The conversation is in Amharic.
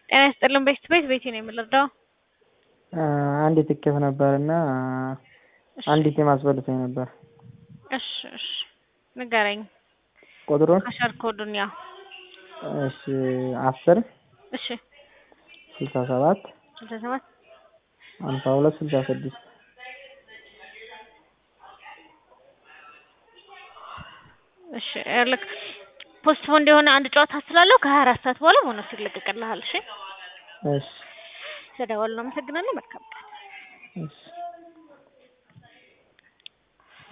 ጤና ይስጥልን ቤት ቤት ቤቴ ነው የምንረዳው። አንድ ትኬት ነበር እና አንድ ቲም አስበልቶኝ ነበር። እሺ እሺ ንገረኝ ቁጥሩን አሸር ኮዱን ያው እሺ አስር እሺ ስልሳ ሰባት ስልሳ ሰባት ሀምሳ ሁለት ስልሳ ስድስት እሺ ልክ ፖስትፖንድ የሆነ አንድ ጨዋታ ስላለው ከሀያ አራት ሰዓት በኋላ ቦነስ ይለቀቅልሃል። እሺ እሺ ስለደወሉ አመሰግናለሁ። መልካም ቀን። እሺ